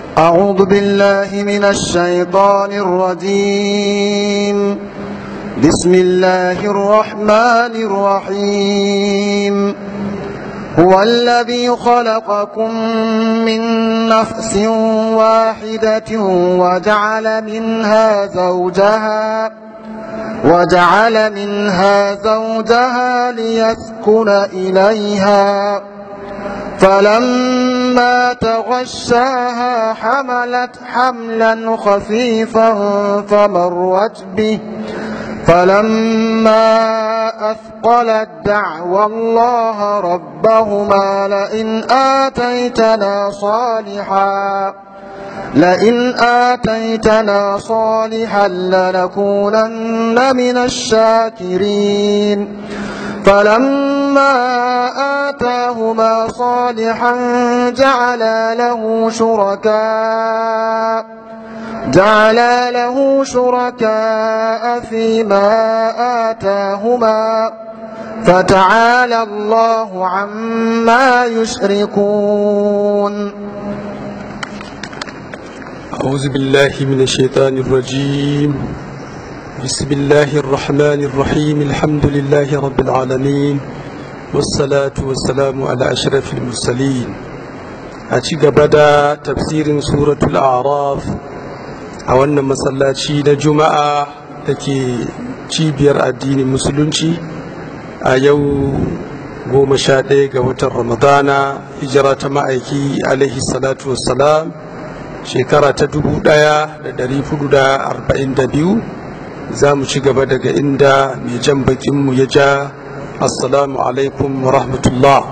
أعوذ بالله من الشيطان الرجيم بسم الله الرحمن الرحيم هو الذي خلقكم من نفس واحدة وجعل منها زوجها وجعل منها زوجها ليسكن إليها فلما تغشاها حملت حملا خفيفا فمرت به فلما أثقلت دعوى الله ربهما لئن آتيتنا صالحا لئن آتيتنا صالحا لنكونن من الشاكرين فلما آتاهما صالحا جعلا له شركاء جعلا له شركاء فيما آتاهما فتعالى الله عما يشركون أعوذ بالله من الشيطان الرجيم بسم الله الرحمن الرحيم الحمد لله رب العالمين والصلاة والسلام على أشرف المرسلين أتيك بدا تفسير سورة الأعراف أولنا مسلاتي نجمع لكي cibiyar addinin musulunci a yau goma sha ɗaya ga watan ramadana hijira ta ma'aiki alaihi salatu wassalam shekara ta dubu ɗaya da ɗari hudu da arba'in da biyu za mu ci gaba daga inda mai jan bakinmu ya ja assalamu alaikum wa rahmatullah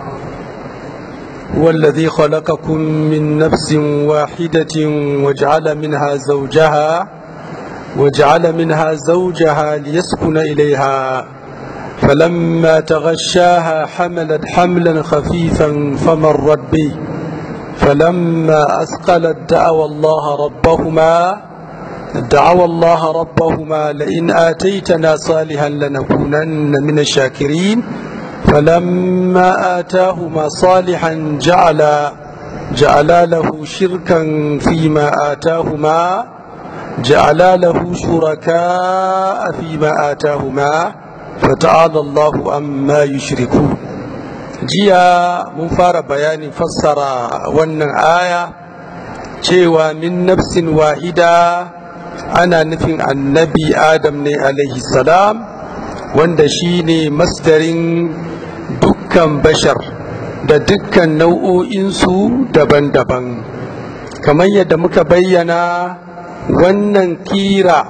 والذي خلقكم من نفس واحدة وجعل منها زوجها وجعل منها زوجها ليسكن إليها فلما تغشاها حملت حملا خفيفا فمرت به فلما أثقلت دعوى الله ربهما دعوى الله ربهما لئن آتيتنا صالحا لنكونن من الشاكرين فلما آتاهما صالحا جعل جعل له شركا فيما آتاهما جعل له شركاء فيما آتاهما فتعالى الله عما يشركون jiya mun fara bayanin fassara wannan aya cewa min nafsin wahida ana nufin annabi adam ne alaihi salam wanda shi ne masdarin dukkan bashar da dukkan nau'o'insu daban-daban kamar yadda muka bayyana wannan kira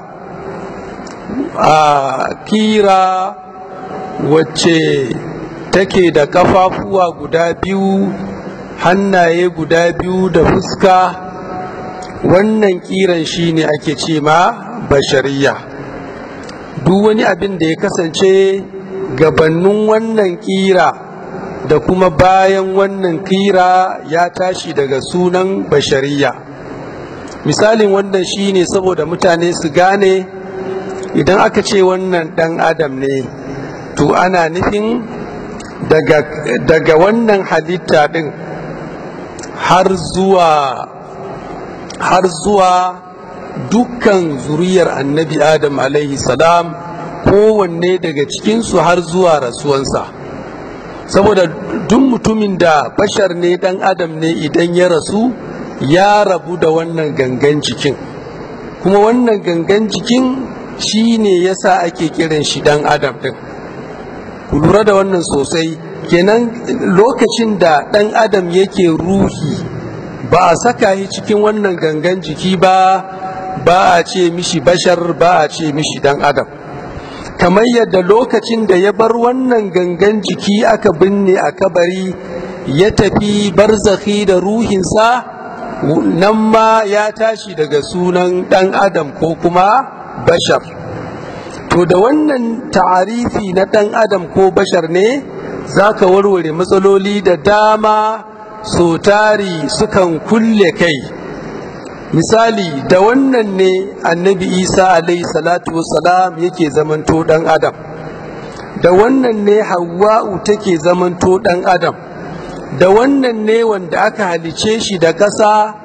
a kira wacce take da kafafuwa guda biyu hannaye guda biyu da fuska wannan kiran shine ake ce ma bashariya duk wani abin da ya kasance gabanin wannan kira da kuma bayan wannan kira ya tashi daga sunan bashariya misalin wannan shine saboda mutane su gane idan aka ce wannan dan adam ne to ana nufin daga, daga wannan halitta din har zuwa har zuwa dukkan zuriyar annabi adam alaihi salam kowanne daga cikinsu har zuwa rasuwansa saboda duk mutumin da bashar ne dan adam ne idan ya rasu ya rabu da wannan gangan jikin kuma wannan gangan jikin shi ne yasa ake kiran shi dan adam din ku lura da wannan sosai kenan lokacin da dan adam yake ruhi ba a saka shi cikin wannan gangan jiki ba ba a ce mishi bashar ba a ce mishi dan adam kamar yadda lokacin da ya bar wannan gangan jiki aka binne a kabari ya tafi barzakhi da ruhinsa nan ma ya tashi daga sunan dan adam ko kuma bashar to da wannan ta'arifi na dan adam ko bashar ne za ka warware matsaloli da dama so tari sukan kulle kai misali da wannan ne annabi isa alaihi salatu wassalam yake zamanto dan adam da wannan ne hawa'u take zamanto dan adam da wannan ne wanda aka halice shi da ƙasa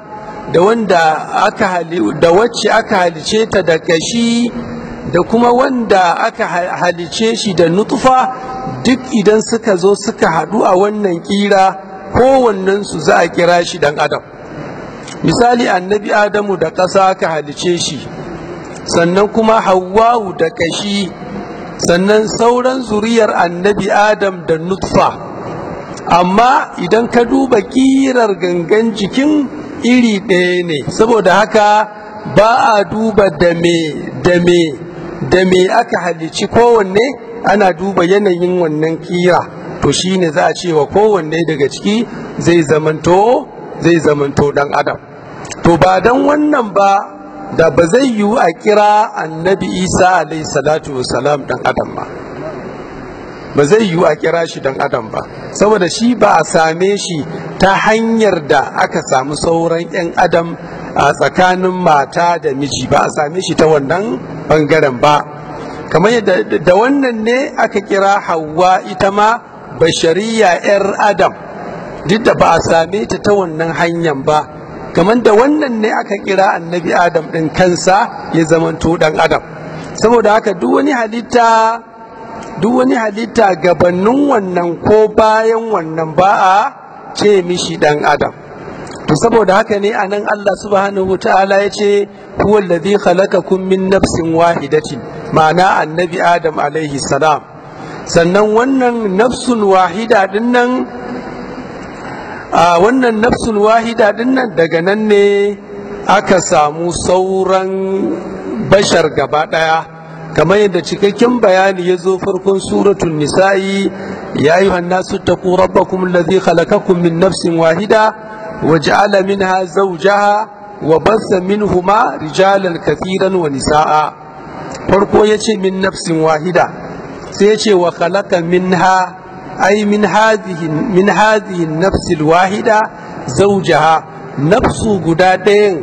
da wanda aka da wacce aka halice ta da kashi da kuma wanda aka halice shi da nutfa duk idan suka zo suka haɗu a wannan kira kowannensu za a kira shi dan adam misali annabi adamu da ƙasa aka halice shi sannan kuma hawwa'u da kashi sannan sauran zuriyar annabi adam da nutfa amma idan ka duba kirar gangan jikin iri ɗaya ne saboda haka ba a duba da me da me da me aka halici kowanne ana duba yanayin wannan kira to shine za a ce wa kowanne daga ciki zai zamanto zai zamanto dan adam to ba dan wannan ba da ba zai yiwu a kira annabi isa alaihi salatu wasalam dan adam ba ba zai yiwu a kira shi dan adam ba saboda shi ba a same shi ta hanyar da aka samu sauran 'yan adam a tsakanin mata da miji ba a same shi ta wannan bangaren ba kamar yadda da wannan ne aka kira hawa ita ma bashariya 'yar adam duk da ba a same ta ta wannan hanyar ba kamar da wannan ne aka kira annabi adam ɗin kansa ya zamanto ɗan adam saboda haka duk wani halitta duk wani halitta gabanin wannan ko bayan wannan ba a ce mishi ɗan adam to saboda haka ne anan Allah subhanahu ta'ala ya ce huwa alladhi khalaqakum min nafsin wahidatin ma'ana annabi adam alaihi salam sannan wannan nafsun wahida din nan a wannan nafsun wahida din nan daga nan ne aka samu sauran bashar gaba daya kamar yadda cikakken bayani ya zo farkon suratul nisa'i ya yi nasu taqu rabbakum alladhi khalaqakum min nafsin wahida وجعل منها زوجها وبث منهما رجالا كثيرا ونساء farko ya ce min nafsin wahida sai ya ce wa khalaqa minha ay min hadhihi min hadhihi nafsil wahida zawjaha nafsu guda ɗayan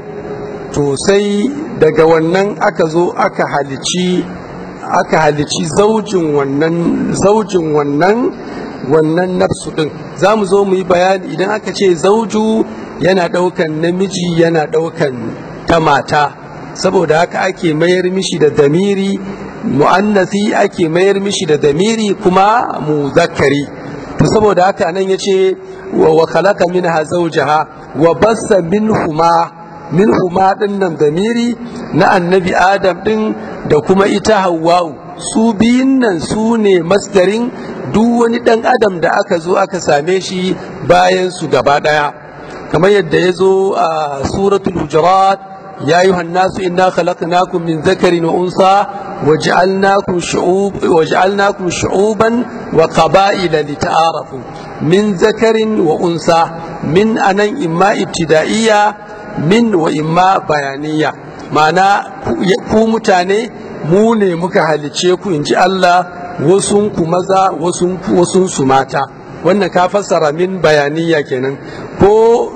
to sai daga wannan aka zo aka halici aka halici zaujin wannan zaujin wannan wannan nafsu din za mu zo mu yi bayani idan aka ce zauju yana ɗaukan namiji yana ɗaukan ta mata saboda haka ake mayar mishi da damiri mu'annasi ake mayar mishi da damiri kuma muzakkari to saboda haka nan ya ce wa khalaqa minha zawjaha wa bassa minhuma minhuma din nan damiri na annabi adam din da kuma ita hawwa'u su biyun nan su ne masdarin duk wani ɗan adam da aka zo aka same shi bayan su gaba ɗaya kamar yadda ya zo a suratul hujurat ya yi hannasu inna khalaqnakum min zakarin wa unsa waj'alnakum shu'ub waj'alnakum shu'uban wa qaba'ila lita'arafu min zakarin wa unsa min anan imma ibtida'iyya min wa imma bayaniya ma'ana ku mutane mu ne muka halice ku in ji Allah wasunku maza wasunsu mata wannan ka fassara min bayaniya kenan ko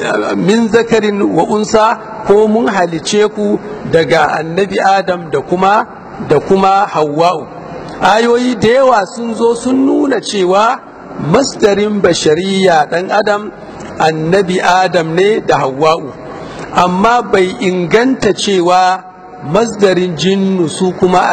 min zakarin wa unsa ko mun halice ku daga annabi adam da kuma da kuma hawwa'u ayoyi da yawa sun zo sun nuna cewa masdarin bashariya dan adam annabi adam ne da hawwa'u amma bai inganta cewa masdarin jinnu su kuma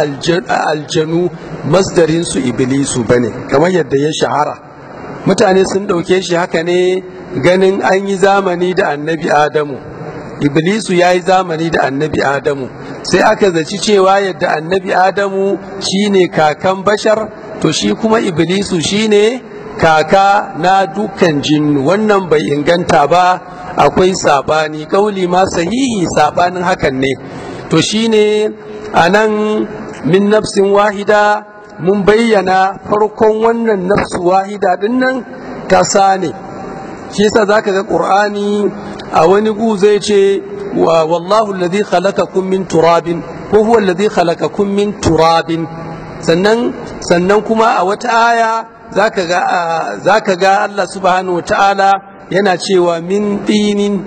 aljanu masdarin su iblisu bane kamar yadda ya shahara mutane sun ɗauke shi haka ne ganin an yi zamani da annabi adamu iblisu ya yi zamani da annabi adamu sai aka zaci cewa yadda annabi adamu shine kakan bashar to shi kuma iblisu shine kaka na dukkan jinnu wannan bai inganta ba akwai sabani kauli ma sahihi sabanin hakan ne to shine a nan min nafsin wahida mun bayyana farkon wannan nafsu wahida din nan kasa ne shi yasa zaka ga qur'ani a wani gu zai ce wa wallahu alladhi khalaqakum min turabin ko huwa alladhi khalaqakum min turabin sannan sannan kuma a wata aya zaka ga zaka ga Allah subhanahu wataala yana cewa min tinin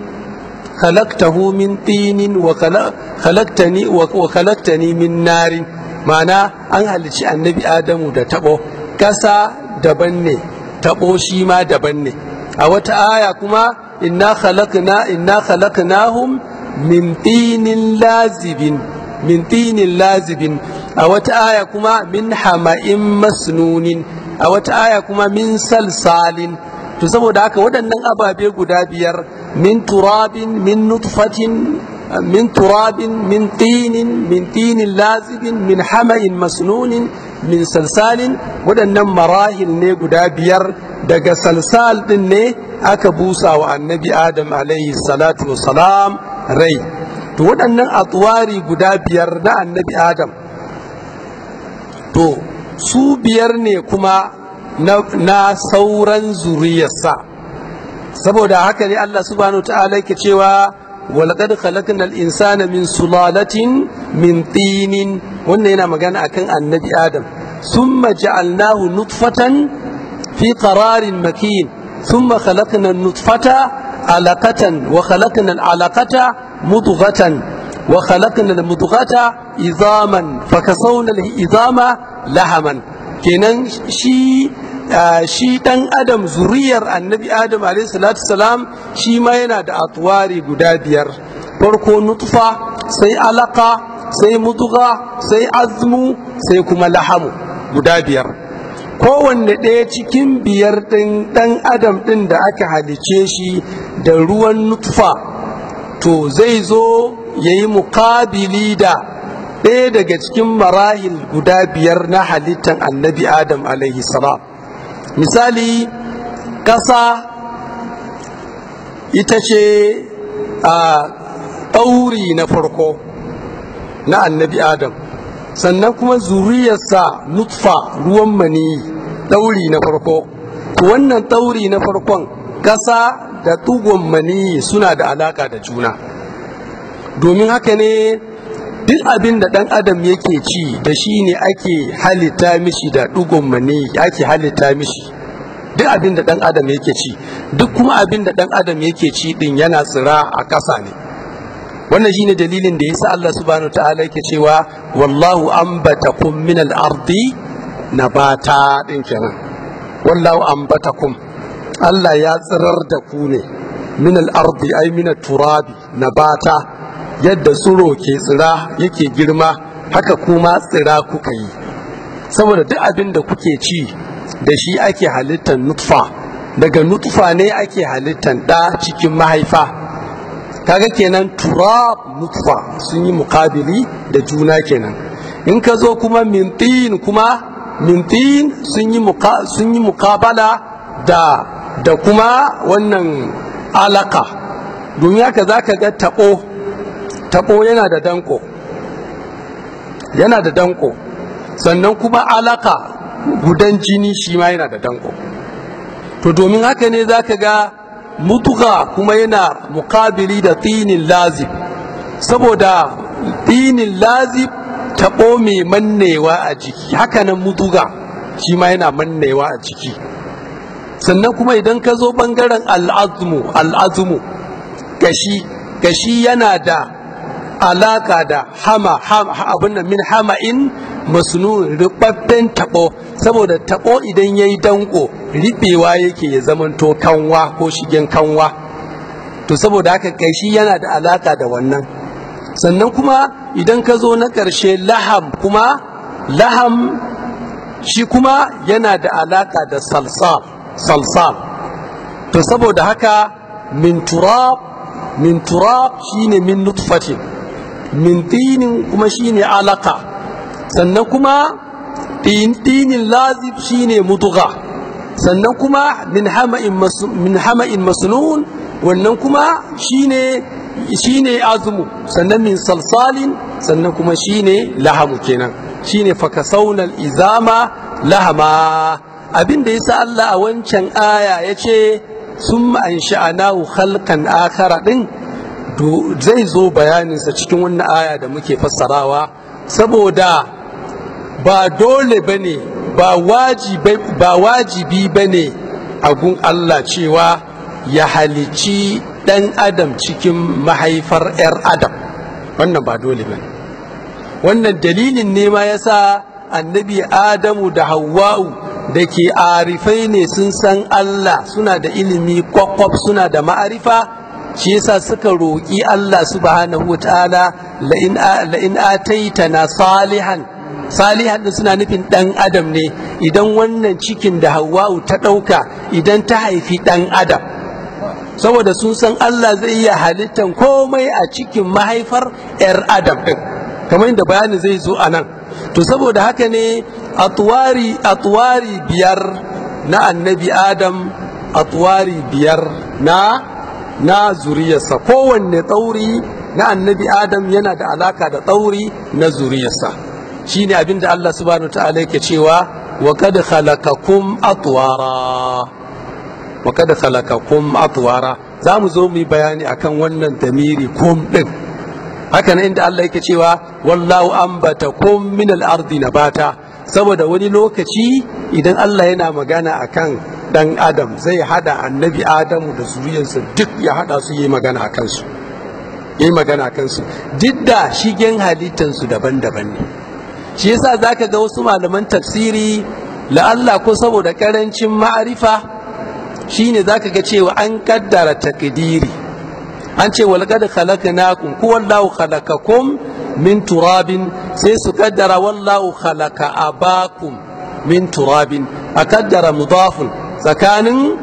khalaqtahu min tinin wa khalaqtani wa khalaqtani min narin ma'ana an halici annabi adamu da tabo ƙasa daban ne tabo shi ma daban ne a wata aya kuma inna khalaqna inna khalaqnahum min tinin lazibin min tinin lazibin a wata aya kuma min hama'in masnunin a wata aya kuma min salsalin to saboda haka waɗannan ababe guda biyar min turabin min nutfatin min turabin min tinin min tinin lazibin min hama'in masnunin min salsalin waɗannan marahil ne guda biyar daga salsal ɗin ne aka busa wa annabi adam alaihi salatu salam rai to waɗannan atwari guda biyar na annabi adam to su biyar ne kuma na sauran zuriyarsa saboda haka ne Allah subhanahu ta'ala yake cewa walaqad khalaqnal insana min sulalatin min tinin wannan yana magana akan annabi adam thumma ja'alnahu nutfatan fi qararin makin thumma khalaqna an-nutfata alaqatan wa khalaqna al-alaqata mudghatan wa khalaqna al-mudghata idaman fakasawna al-idama lahaman kenan shi shi dan adam zuriyar annabi adam salatu salam shi ma yana da atwari guda biyar farko nutfa sai alaka sai mutuga sai azmu sai kuma lahamu guda biyar kowanne ɗaya cikin biyar ɗin ɗan adam ɗin da aka halice shi da ruwan nutfa to zai zo ya yi muƙabili da ɗaya daga cikin marahil guda biyar na halittar annabi adam alaihi salam misali ƙasa ita ce a ɗauri na farko na annabi adam sannan kuma zuriyarsa nutfa ruwan mani ɗauri na farko to wannan ɗauri na farkon ƙasa da ɗugon mani suna da alaƙa da juna domin haka ne duk abin da ɗan adam yake ci da shi ne ake halitta mishi da ɗugon mani ake halitta mishi duk abin da ɗan adam yake ci duk kuma abin da ɗan adam yake ci ɗin yana tsira a ƙasa ne wannan shine dalilin da yasa Allah subhanahu ta'ala yake cewa wallahu ambatakum min al-ardi nabata din kenan wallahu ambatakum Allah ya tsirar da ku ne min al-ardi ay min turabi nabata yadda tsiro ke tsira yake girma haka kuma tsira kuka yi saboda duk abin da kuke ci da shi ake halittar nutfa daga nutfa ne ake halittar ɗa cikin mahaifa kaga kenan turab nutfa sun yi mukabili da juna kenan in ka zo kuma mintin kuma mintin sun yi sun yi mukabala da da kuma wannan alaka domin haka zaka ga taɓo taɓo yana da danko yana da danko sannan kuma alaka gudan jini shi ma yana da danko to domin haka ne zaka ga mutuga kuma yana mukabili da tinin lazib saboda tinin lazib taɓo mai mannewa a jiki hakanan mutuga shi ma yana mannewa a jiki sannan kuma idan ka zo ɓangaren al'azmu al'azmu gashi gashi yana da alaka da hama abin da min hama'in masnu rubabben tabo saboda tabo idan yayi danko riɓewa yake ya zamanto kanwa ko shigen kanwa to saboda haka kashi yana da alaka da wannan sannan kuma idan ka zo na ƙarshe laham kuma laham shi kuma yana da alaka da salsal salsal to saboda haka min turab min turab shine min nutfatin min tinin kuma shine alaka sannan kuma tinin lazib shine mutuga sannan kuma min hama'in min hama'in masnun wannan kuma shine shine azmu sannan min salsalin sannan kuma shine lahamu kenan shine fakasaunal izama lahama abin da yasa Allah a wancan aya yace summa ansha'anahu khalqan akhara din zai zo bayaninsa cikin wannan aya da muke fassarawa saboda ba dole ba ne ba wajibi ba ne a gun Allah cewa ya halici ɗan adam cikin mahaifar 'yar adam wannan ba dole ba wannan dalilin ne ma ya sa annabi adamu da hawa'u da ke arifai ne sun san Allah suna da ilimi kwakwaf suna da ma'arifa shi yasa suka roƙi Allah subhanahu ta'ala la'in ataitana salihan salihan din suna nufin ɗan adam ne idan wannan cikin da hawa'u ta ɗauka idan ta haifi ɗan adam saboda sun san Allah zai iya halittan komai a cikin mahaifar 'yar adam ɗin kamar yadda bayani zai zo a nan to saboda haka ne atwari atwari biyar na annabi adam atwari biyar na na zuriyarsa kowanne tsauri na annabi adam yana da alaka da tsauri na zuriyarsa shine abin da Allah subhanahu ta'ala yake cewa wa kad khalaqakum atwara wa kad khalaqakum atwara za mu zo mu yi bayani akan wannan damiri kum din haka nan inda Allah yake cewa wallahu ambatakum min al-ardi nabata saboda wani lokaci idan Allah yana magana akan dan adam zai hada annabi adamu da zuriyarsa duk ya hada su yi magana a kansu yi magana a kansu duk da shigen halittansu daban-daban ne shi yasa zaka ga wasu malaman tafsiri la'alla ko saboda karancin ma'arifa shine zaka ga cewa an kaddara takdiri an ce walqad khalaqnakum ku wallahu khalaqakum min turabin sai su kaddara wallahu khalaqa abakum min turabin a kaddara mudafun tsakanin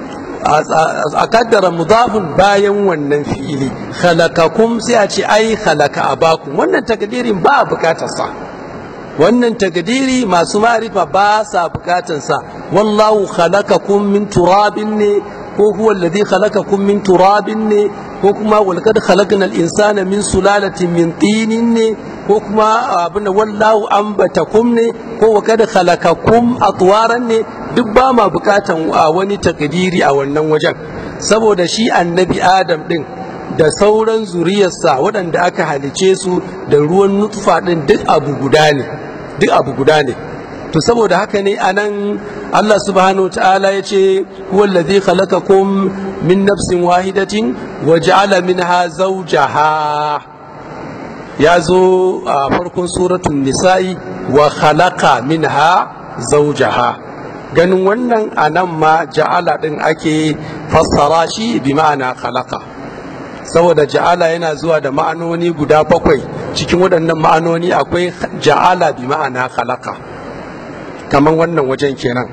a kaddara mudafun bayan wannan fi'ili khalaqakum sai a ce ai khalaqa abakum wannan takdirin ba a bukatarsa wannan takdiri masu ma'rifa ba sa bukatarsa wallahu khalaqakum min turabin ne ko huwa alladhi khalaqakum min turabin ne ko kuma walqad khalaqnal insana min sulalatin min tinin ne ko kuma abin wallahu ambatakum ne ko wa kad khalaqakum atwaran ne duk ba ma bukatan wani takdiri a wannan wajen saboda shi annabi adam din da sauran zuriyarsa waɗanda aka halice su da ruwan nutfa din duk abu guda ne duk abu guda ne to saboda haka ne anan Allah subhanahu ta'ala ya ce huwa alladhi khalaqakum min nafsin wahidatin wa ja'ala minha zawjaha ya zo a farkon suratun nisa'i wa khalaqa minha zawjaha ganin wannan anan ma ja'ala din ake fassara shi bi ma'ana khalaqa saboda ja'ala yana zuwa da ma'anoni guda bakwai cikin waɗannan ma'anoni akwai ja'ala bi ma'ana khalaqa kamar wannan wajen kenan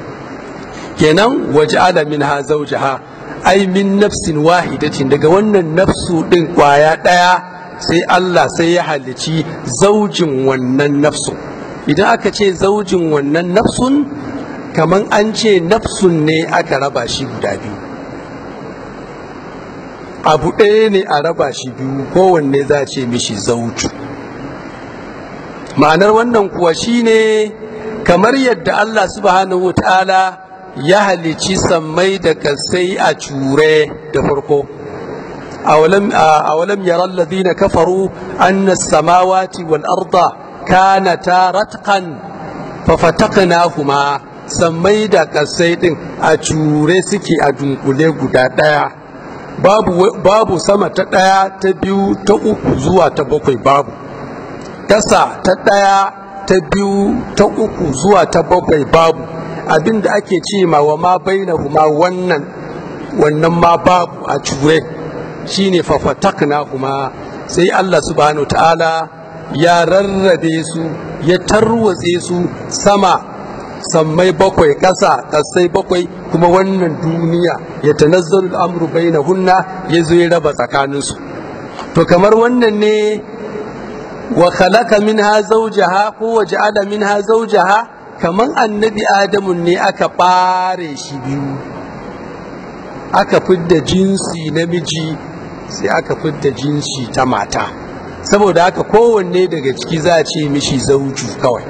kenan waje alamin ha zaujaha ai min nafsin wahidatin daga wannan nafsu din kwaya daya sai Allah sai ya halici zaujin wannan nafsu idan aka ce zaujin wannan nafsun kaman an ce nafsun ne aka raba shi guda biyu abu ɗaya ne a raba shi biyu kowanne za a ce mishi zauju ma'anar wannan kuwa shine kamar yadda Allah subhanahu ta'ala ya halici sammai da kasai a cure da farko awalam yara alladhina kafaru anna as-samawati wal arda kanata ratqan fafataqnahuma sammai da kasai din a cure suke a dunkule guda daya babu babu sama ta daya ta biyu ta uku zuwa ta bakwai babu kasa ta daya ta biyu ta uku zuwa ta bakwai babu abin da ake ce ma wa ma bainahuma wannan wannan ma babu a cure shine fafatakna kuma sai Allah subhanahu ta'ala ya rarrabe su ya tarwatse su sama sammai bakwai ƙasa ƙasai bakwai kuma wannan duniya ya tanazzalu al'amru bainahunna ya zo ya raba tsakaninsu to kamar wannan ne wa khalaqa minha zawjaha ko wa ja'ala minha zawjaha kaman annabi adamu ne aka bare shi biyu aka fidda jinsi namiji sai aka fidda jinsi ta mata saboda haka kowanne daga ciki za a ce mishi zauju kawai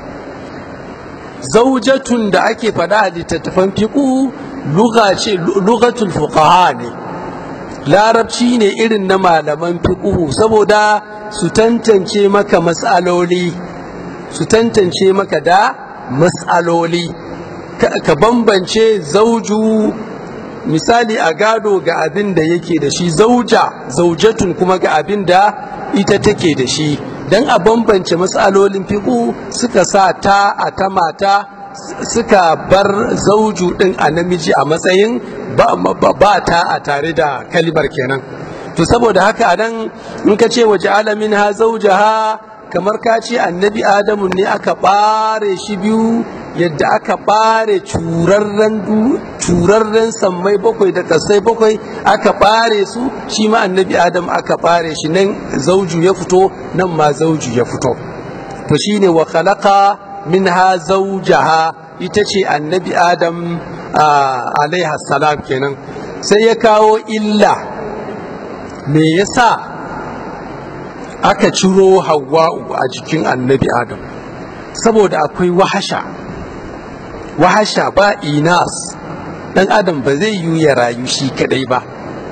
zaujatun da ake faɗa a littattafan fiƙu lugatul fuqaha ne larabci ne irin na malaman fiƙuhu saboda su tantance maka matsaloli su tantance maka da matsaloli ka bambance zauju misali a gado ga abin da yake da shi zauja zaujatun kuma ga abin da ita take da shi don a bambance matsalolin fiƙu suka sa ta a ta mata suka bar zauju din a namiji a matsayin ba ta a tare da kalibar kenan to saboda haka a nan in ka ce waje alamin ha zaujaha kamar ka ce annabi adamu ne aka ɓare shi biyu yadda aka ɓare curarren sammai bakwai da kasai bakwai aka ɓare su shi ma annabi adamu aka ɓare shi nan zauju ya fito nan ma zauju ya fito to shine wa khalaqa minha zawjaha ita ce annabi adam alaiha salam kenan sai ya kawo illa me yasa aka ciro hawa'u a jikin annabi adam saboda akwai wahasha wahasha ba inas dan adam ba zai yi ya rayu shi kadai ba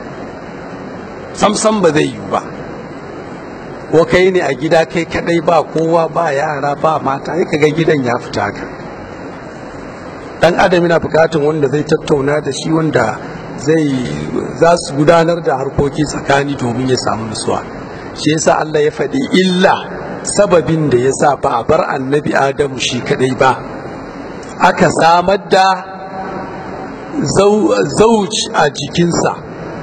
samsam ba zai yi ba ko kai ne a gida kai kadai ba kowa ba yara ba mata ya kaga gidan ya fita ka dan adam yana bukatun wanda zai tattauna da shi wanda zai za su gudanar da harkoki tsakani domin ya samu nutsuwa shi yasa Allah ya faɗi illa sababin da yasa ba a bar annabi adamu shi kadai ba aka samar da zauj a jikinsa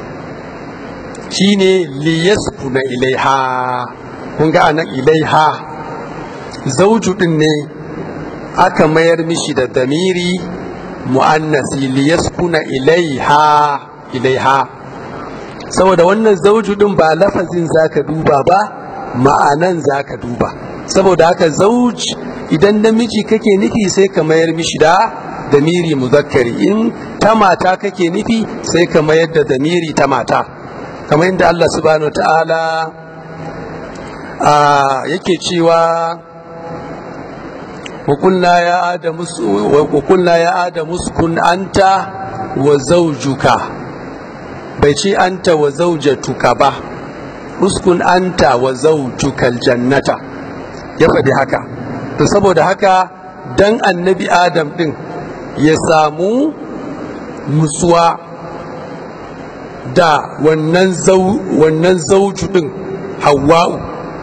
shine liyaskuna ilaiha kun ga anan ilaiha zauju din ne aka mayar mishi da damiri mu'annasi liyaskuna ilaiha ilaiha saboda wannan zauju din ba lafazin zaka duba ba ma'anan zaka duba saboda haka zauj idan namiji kake nufi sai ka mayar mishi da damiri muzakkari in ta mata kake nufi sai ka mayar da damiri ta mata kamar yadda Allah subhanahu ta'ala yake cewa وقلنا يا آدم وقلنا يا آدم اسكن أنت وزوجك بيشي أنت وزوجتك با اسكن أنت وزوجك الجنة يفدي هكا saboda haka dan annabi adam din ya samu nutsuwa da wannan zauju din hawa'u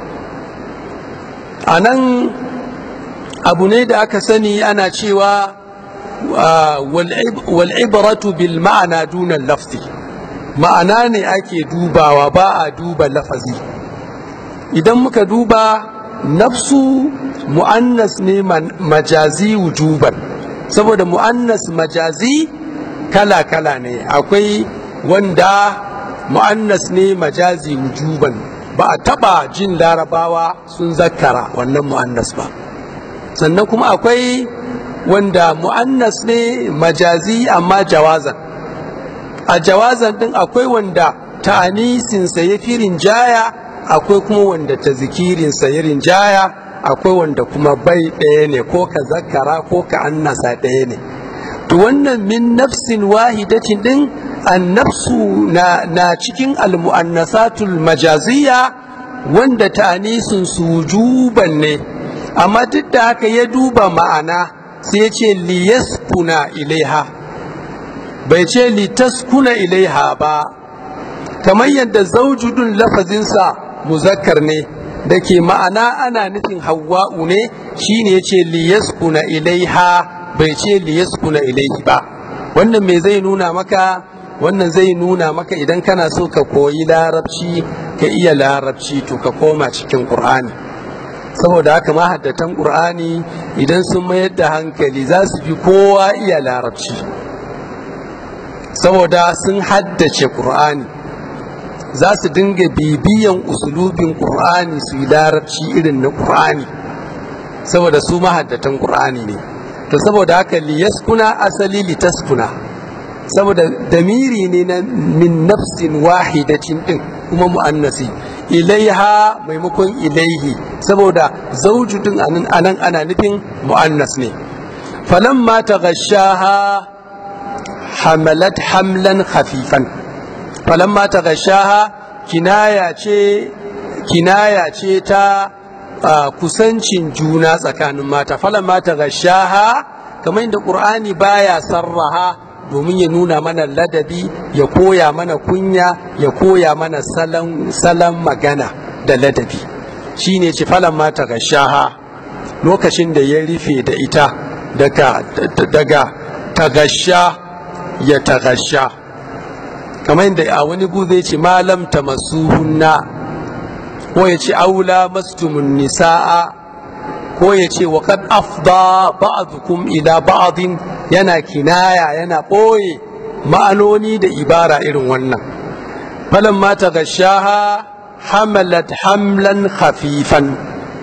a nan abu ne da aka sani ana cewa wal'ibaratu bil ma'ana dunan lafzi ma'ana ne ake dubawa ba a duba lafazi idan muka duba nafsu mu'annas ne majazi wujuban saboda mu'annas majazi kala-kala ne akwai wanda mu'annas ne majazi wujuban ba a taba jin larabawa sun zakkara wannan mu'annas ba sannan kuma akwai wanda mu'annas ne majazi amma jawazan a jawazan din akwai wanda ta'anisinsa ya fi rinjaya akwai kuma wanda ta zikirinsa ya rinjaya akwai wanda kuma bai ɗaya ne ko ka zakara ko ka annasa ɗaya ne to wannan min nafsin wahidatin din annafsu na, na cikin almu'annasatul majaziya wanda ta'anisin su wujuban ne amma duk da haka ya duba ma'ana sai ya ce liyaskuna ilaiha bai ce litaskuna ilaiha ba kamar yadda zaujudun lafazinsa muzakkar ne da ke ma'ana ana nufin hawa'u ne shine ya ce liyaskuna ilaiha bai ce liyaskuna ilaihi ba wannan me zai nuna maka wannan zai nuna maka idan kana so ka koyi larabci ka iya larabci to ka koma cikin ƙur'ani saboda haka mahaddatan ƙur'ani idan sun mayar da hankali za su fi kowa iya larabci saboda sun haddace ƙur'ani za su dinga bibiyan usulubin ƙur'ani su yi larabci irin na ƙur'ani saboda su mahaddatan ƙur'ani ne to saboda haka liyaskuna asali litaskuna saboda damiri ne na min nafsin wahidatin din kuma mu'annasi ilaiha maimakon ilaihi saboda zaujudin anan anan ana nufin mu'annas ne falamma taghashaha hamalat hamlan khafifan falamma taghashaha kinaya ce kinaya ce ta kusancin juna tsakanin mata falamma taghashaha kamar inda qur'ani baya sarraha domin ya nuna mana ladabi ya koya mana kunya ya koya mana salon magana da ladabi shine ce falon mata ga shaha lokacin da ya rufe da ita daga daga tagasha ya tagasha kamar yadda a wani gu zai ce malam ta masuhunna ko ya ce aula mastumun nisa'a ko ya ce wa kad afda ba'dukum ila ba'din yana kinaya yana ɓoye ma'anoni da ibara irin wannan falan ma ta gashaha hamalat hamlan khafifan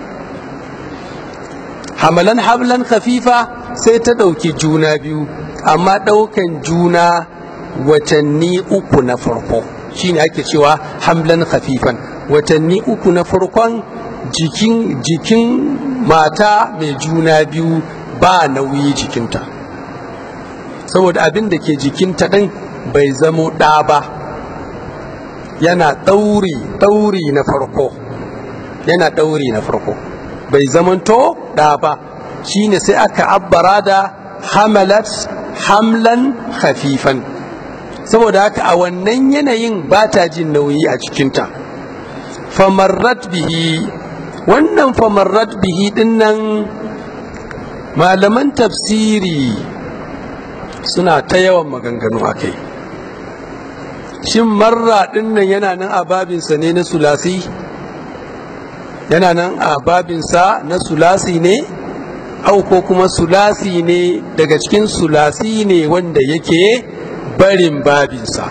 hamalan hamlan khafifa sai ta ɗauki juna biyu amma ɗaukan juna watanni uku na farko shine ake cewa hamlan khafifan watanni uku na farkon jikin jikin mata mai juna biyu ba nauyi jikinta saboda abin da ke jikinta ɗin bai zamo ɗa ba yana ɗauri ɗauri na farko yana ɗauri na farko bai zamanto ɗa ba shine sai aka abbara da hamalat hamlan khafifan saboda haka a wannan yanayin ba ta jin nauyi a cikinta famarrat bihi wannan famarrat bihi dinnan malaman tafsiri suna ta yawan maganganu a kai shin marra dinnan yana nan a babinsa ne na sulasi yana nan a babinsa na sulasi ne au ko kuma sulasi ne daga cikin sulasi ne wanda yake barin babinsa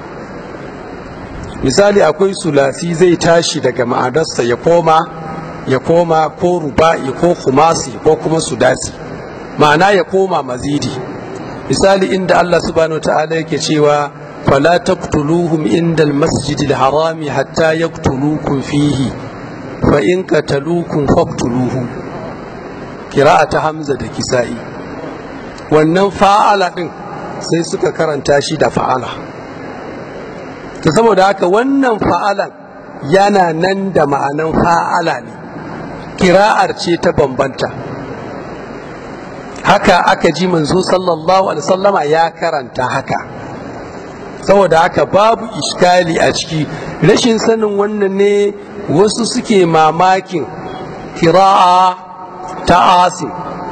misali akwai sulasi zai tashi daga ma'adarsa ya koma ya koma ko ruba'i ko kumasi ko kuma sudasi ma'ana ya koma mazidi misali inda Allah subhanahu ta'ala yake cewa fala taqtuluhum inda almasjidil harami hatta yaqtulukum fihi fa in qataluukum faqtuluhum ta hamza da kisa'i wannan fa'ala din sai suka karanta shi da fa'ala ta saboda haka wannan fa'alan yana nan da ma'anan fa'ala ne kira'ar ce ta bambanta haka aka ji manzo sallallahu alaihi wasallama ya karanta haka saboda haka babu iskali a ciki rashin sanin wannan ne wasu suke mamakin kira'a ta asim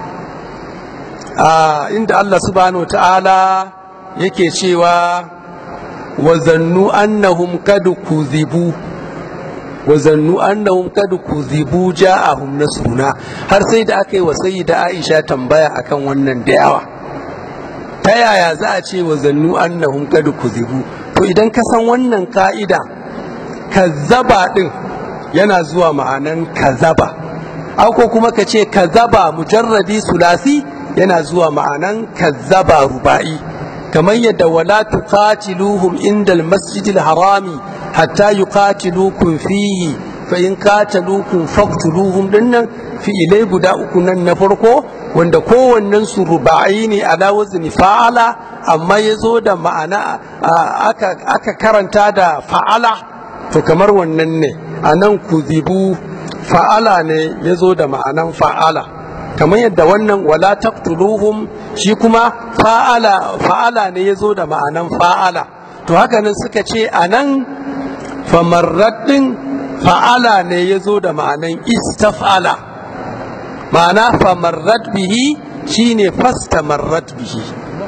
inda Allah subhanahu ta'ala yake cewa wa zannu annahum kad kuzibu wa zannu annahum kad kuzibu ja'ahum nasruna har sai da aka yi wa sayyida Aisha tambaya akan wannan da yawa ta yaya za a ce wa zannu annahum kad kuzibu to idan ka san wannan ka'ida kazzaba din yana zuwa ma'anan kazaba ko kuma ka ce kazaba mujarradi sulasi yana zuwa ma'anan kazzaba ruba'i kamar yadda wala tuqatiluhum inda almasjidil harami hatta yuqatilukum fihi fa in qataluukum faqtuluhum dinnan fi'ilai guda uku nan na farko wanda kowannen su ruba'i ne ala wazni fa'ala amma yazo da ma'ana aka aka karanta da fa'ala to kamar wannan ne anan kuzibu fa'ala ne yazo da ma'anan fa'ala kamar yadda wannan wala taqtuluhum shi kuma fa'ala fa'ala ne yazo da ma'anan fa'ala to haka nan suka ce anan famarraddin fa'ala ne yazo da ma'anan istaf'ala ma'ana famarrat bihi shine fastamarrat bihi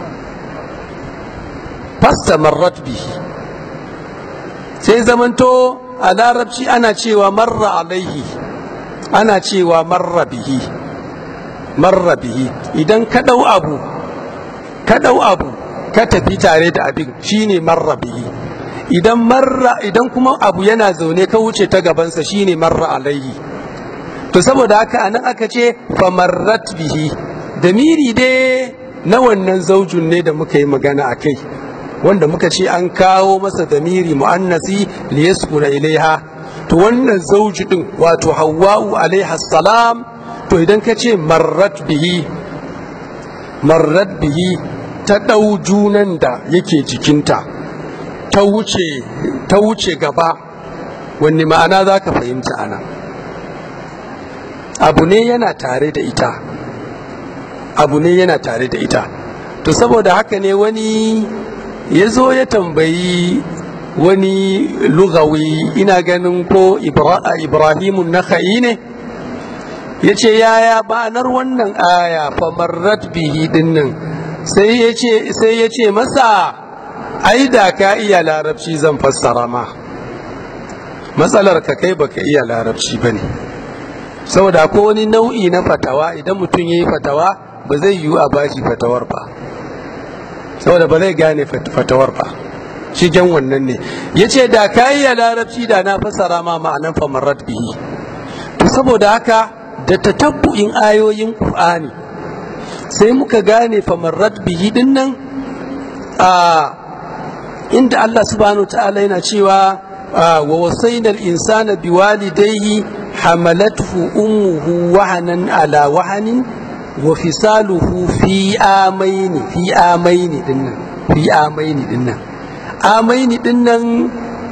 fastamarrat bihi sai zamanto a larabci ana cewa marra alaihi ana cewa marra bihi marra bihi idan ka ɗau abu ka ɗau abu ka tafi tare da abin shine marra bihi idan marra idan kuma abu yana zaune ka wuce ta gabansa shine marra alaihi to saboda haka anan aka ce famarrat bihi damiri dai na wannan zaujun ne da muka yi magana a kai wanda muka ce an kawo masa damiri mu'annasi liyaskuna ilaiha to wannan zauji din wato hawwa'u alaiha salam to idan ka ce marrat bihi marrat bihi ta ɗau junan da yake jikinta ta wuce ta wuce gaba wanne ma'ana za ka fahimta ana abu ne yana tare da ita abu ne yana tare da ita to saboda haka ne wani ya zo ya tambayi wani lugawi ina ganin ko ibrahimun naka'i ne ya ce yaya ba'anar wannan aya famarrat bihi dinnan sai ya ce sai ya ce masa ai da ka iya larabci zan fassara ma matsalar ka kai baka iya larabci bane saboda ko wani nau'i na fatawa idan mutum ya yi fatawa ba zai yiwu a bashi fatawar ba saboda ba zai gane fatawar ba shigen wannan ne ya ce da ka iya larabci da na fassara ma ma'anan famarrat bihi to saboda haka da tatabbu'in ayoyin qur'ani sai muka gane famarrat bihi din nan a inda Allah subhanahu ta'ala yana cewa wa wasaina al-insana biwalidayhi hamalathu ummuhu wahanan ala wahanin wa fisaluhu fi amaini fi amaini dinnan fi amaini dinnan amaini dinnan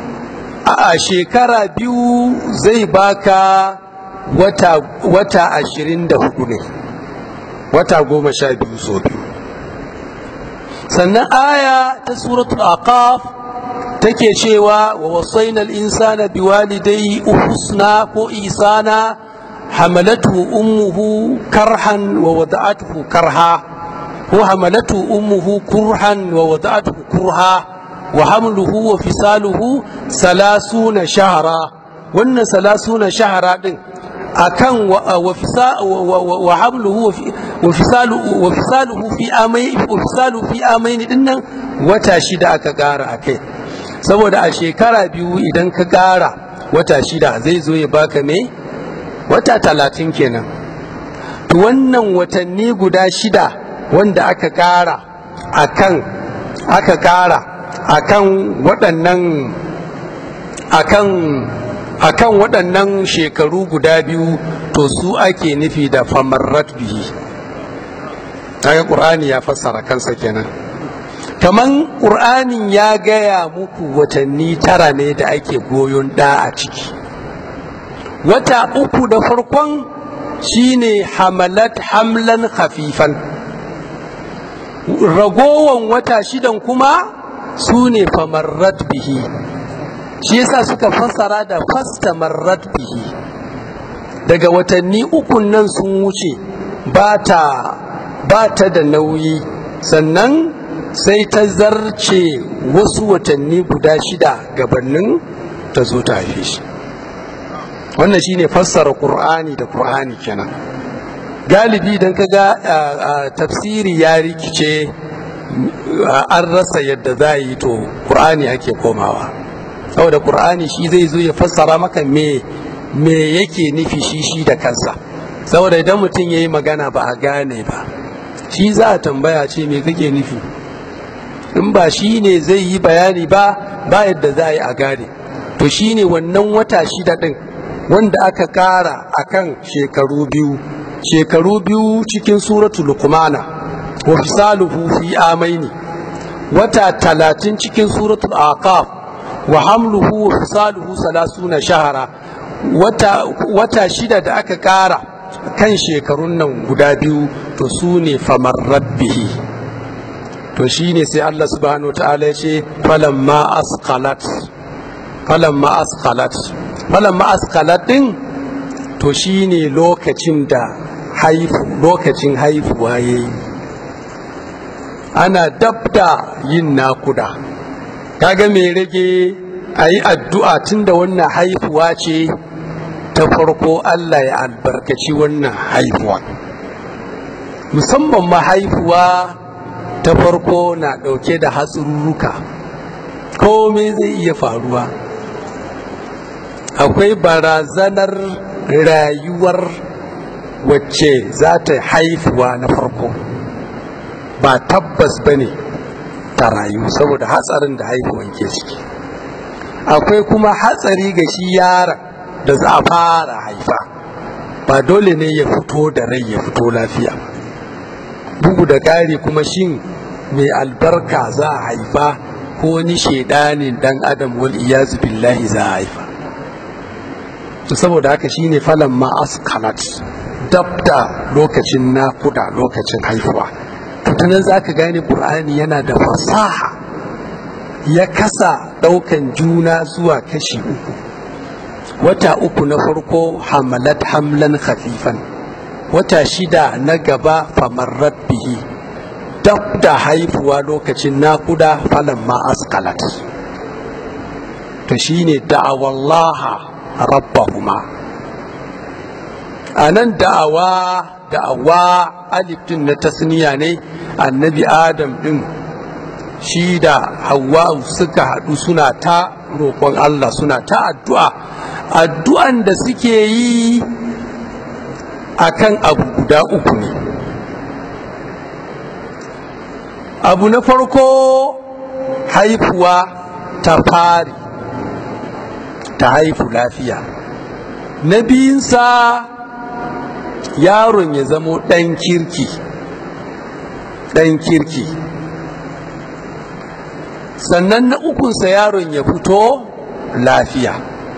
a shekara biyu zai baka wata wata ashirin da hudu ne wata goma sha biyu so biyu sannan aya ta suratul aqaf take cewa wa wasainal insana biwalidayhi uhsna ko isana hamalatu ummuhu karhan wa wada'atuhu karha ko hamalatu ummuhu kurhan wa wada'atuhu kurha wa hamluhu wa fisaluhu salasuna shahara wannan salasuna shahara din akan wa hamluhu wa fisaluhu fi amai wa fisaluhu fi amaini dinnan wata shida aka kara akai saboda a shekara biyu idan ka kara wata shida zai zo ya baka me wata talatin kenan to wannan watanni guda shida wanda aka kara akan aka kara akan waɗannan akan akan waɗannan shekaru guda biyu to su ake nufi da famarrat bihi kaga ƙur'ani ya fassara kansa kenan kaman ƙur'anin ya gaya muku watanni tara ne da ake goyon ɗa a ciki wata uku da farkon shine hamalat hamlan khafifan ragowan wata shidan kuma su ne famarrat bihi shi yasa suka fassara da fasta marrat bihi daga watanni ukun nan sun wuce ba ta da nauyi sannan sai ta zarce wasu watanni guda shida gabanin ta zo ta haife shi wannan shine fassara qur'ani da qur'ani kenan galibi idan ka ga tafsiri ya rikice an rasa yadda za yi to qur'ani ake komawa saboda qur'ani shi zai zo ya fassara maka me me yake nufi shi shi da kansa saboda idan mutum ya yi magana ba a gane ba shi za a tambaya ce me kake nufi in ba shi ne zai yi bayani ba ba yadda za a yi a gane to shi ne wannan wata shida ɗin wanda aka ƙara a kan shekaru biyu shekaru biyu cikin suratul luqmana wa fisaluhu fi amaini wata talatin cikin suratul aqaf wa hamluhu wa fisaluhu salasuna shahara wata, wata shida da aka ƙara kan shekarun nan guda biyu to su ne famar rabbihi to shi ne sai Allah subhanahu wa ta'ala ya ce falamma asqalat falamma asqalat falamma asqalat din to shi ne lokacin da haifu lokacin haifuwa yayi ana dabda yin nakuda kaga me rage a yi addu'a tun da wannan haifuwa ce ta farko Allah ya albarkaci wannan haifuwa musamman ma haifuwa ta farko na ɗauke da hatsarurruka komai zai iya faruwa akwai barazanar rayuwar wacce za ta haifuwa na farko ba tabbas ba ne ta rayu saboda hatsarin da haifuwan ke ciki akwai kuma hatsari ga shi yaron da za a fara haifa ba dole ne ya fito da rai ya fito lafiya bugu da ƙari kuma shin mai albarka za a haifa ko wani shaidanin dan adam wal iyazu billahi za a haifa to saboda haka shine falan ma askalat dabda lokacin nakuda lokacin haifuwa to ta nan za ka gane ƙur'ani yana da fasaha ya kasa ɗaukan juna zuwa kashi uku wata uku na farko hamalat hamlan khafifan wata shida na gaba famarrat bihi dab da haifuwa lokacin nakuda falan ma askalat to shine da'awallaha rabbahuma a nan da'awa da'awa alif din na tasniya ne annabi adam din shi da hawa suka haɗu suna ta roƙon Allah suna ta addu'a addu'an da suke yi akan abu guda uku ne abu na farko haifuwa ta fari ta haifu lafiya na biyunsa yaron ya zamo ɗan kirki ɗan kirki sannan na ukunsa yaron ya fito lafiya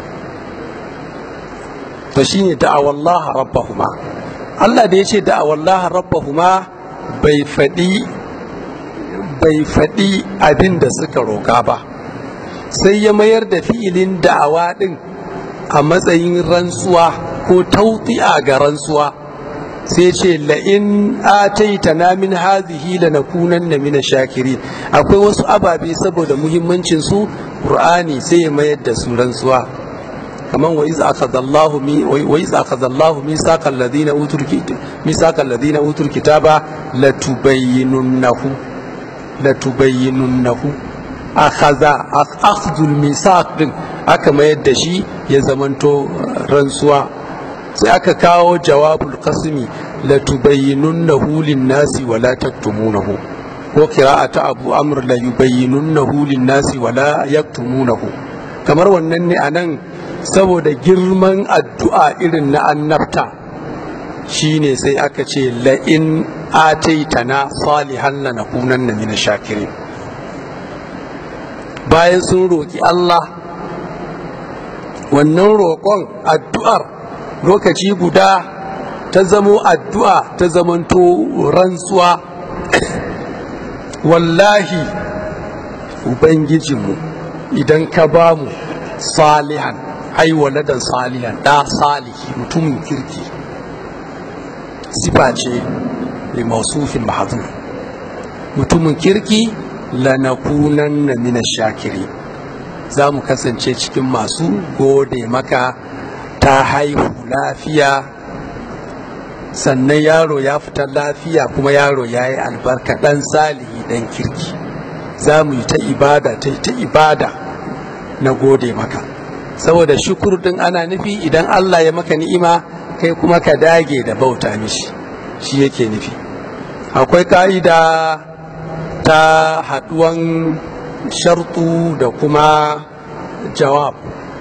to shine da'awallaha rabbahuma Allah da ya ce da'awallaha rabbahuma bai faɗi bai faɗi abin da suka roƙa ba sai ya mayar da fi'ilin da'awa ɗin a matsayin rantsuwa ko tautsi'a ga rantsuwa sai ce la'in ataita na min hazihi la nakunan na mina shakirin akwai wasu ababe saboda muhimmancin su qur'ani sai ya mayar da su rantsuwa kamar wa iz akhadallahu mi wa iz akhadallahu misaqal ladina utul misaqal ladina utul kitaba latubayyinunnahu latubayyinunnahu akhadha akhdhul misaq din aka mayar da shi ya zamanto rantsuwa sai aka kawo jawabul qasmi la tubayyinunnahu lin-nasi wa la taktumunahu ko qira'ata abu amr la yubayyinunnahu lin-nasi wa la yaktumunahu kamar wannan ne anan saboda girman addu'a irin na annabta shine sai aka ce la in ataitana salihan lanakunanna min shakirin bayan sun roki Allah wannan roƙon addu'ar lokaci guda ta zamo addu'a ta zamanto rantsuwa wallahi ubangijinmu idan ka ba mu salihan ai waladan salihan da salihi mutumin kirki sifa ce li mausufin mahazun mutumin kirki lanakunan na mina shakiri za mu kasance cikin masu gode maka ta haihu lafiya sannan yaro ya fita lafiya kuma yaro ya yi albarka ɗan salihi ɗan kirki za mu yi ta ibada ta ta ibada na gode maka saboda shukur ɗin ana nufi idan Allah ya maka ni'ima kai kuma ka dage da bauta mishi shi yake nufi akwai ka'ida ta haɗuwan shartu da kuma jawab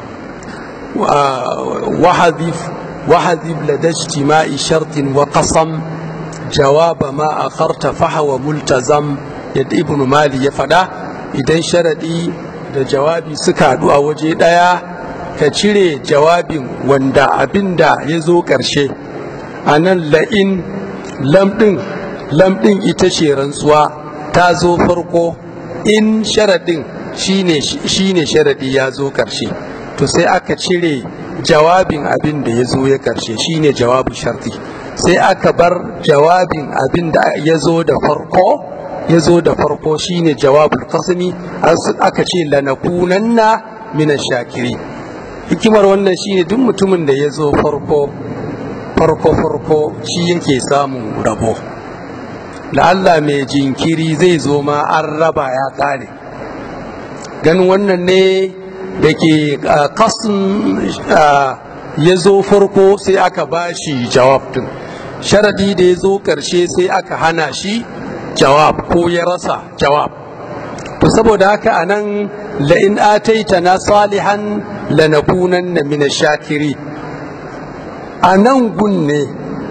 وحذف وحذف لدى اجتماع شرط وقسم جواب ما أخرت فهو ملتزم يد ابن مالي يفدا idan sharaɗi da jawabi suka haɗu a waje ɗaya ka cire jawabin wanda abin da ya zo ƙarshe a nan la'in lamɗin lamɗin ita ce rantsuwa ta zo farko in sharaɗin shine sharaɗi ya zo ƙarshe to sai aka cire jawabin abin da ya zo ya karshe shine jawabin sharti sai aka bar jawabin abin da ya zo da farko ya zo da farko shine jawabul qasmi aka ce lanakunanna mina shakiri hikimar wannan shine duk mutumin da ya zo farko farko farko shi yake samun rabo la'alla mai jinkiri zai zo ma an raba ya kare ganin wannan ne da ke kasin ya zo farko sai aka ba shi jawab din sharadi da ya zo karshe sai aka hana shi jawab ko ya rasa jawab to saboda haka a nan la'in ataita na salihan lanakunan na mina shakiri a nan gun ne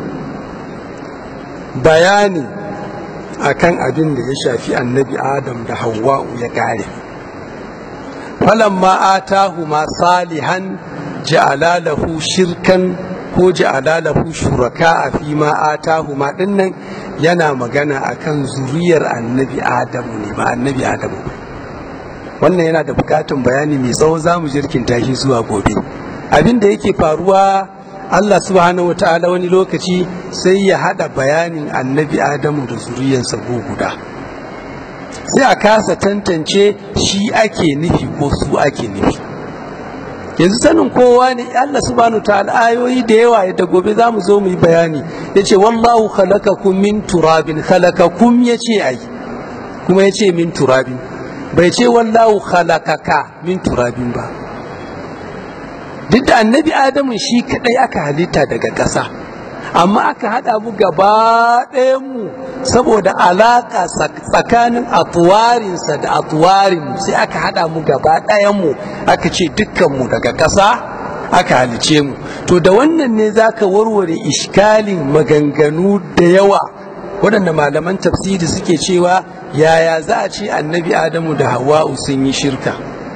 bayani akan abin da ya shafi annabi adam da hawa'u ya kare falamma atahuma salihan ja'ala lahu shirkan ko ja'ala lahu shuraka a fi ma atahuma dinnan yana magana akan zuriyar annabi adamu ne ba annabi adamu wannan yana da bukatun bayani mai tsawo za mu jirkinta shi zuwa gobe abin da yake faruwa Allah subhanahu wa ta'ala wani lokaci sai ya hada bayanin annabi adamu da zuriyarsa guda sai a kasa tantance shi ake nufi ko su ake nufi yanzu sanin kowa ne Allah subhanahu wa ta'ala ayoyi da yawa yadda gobe za mu zo mu yi bayani ya ce wallahu khalaqakum min turabin khalaqakum ya ce ai kuma ya ce min turabin bai ce wallahu khalaqaka min turabin ba duk da annabi adamu shi kadai aka halitta daga ƙasa amma aka haɗa mu gaba mu saboda alaƙa tsakanin atuwarinsa da atuwarin sai aka haɗa mu gaba mu aka ce dukkanmu daga ƙasa aka halice mu to da wannan ne za ka warware iskalin maganganu da yawa waɗanda malaman tafsiri suke cewa yaya za a ce annabi adamu da hawa'u sun yi shirka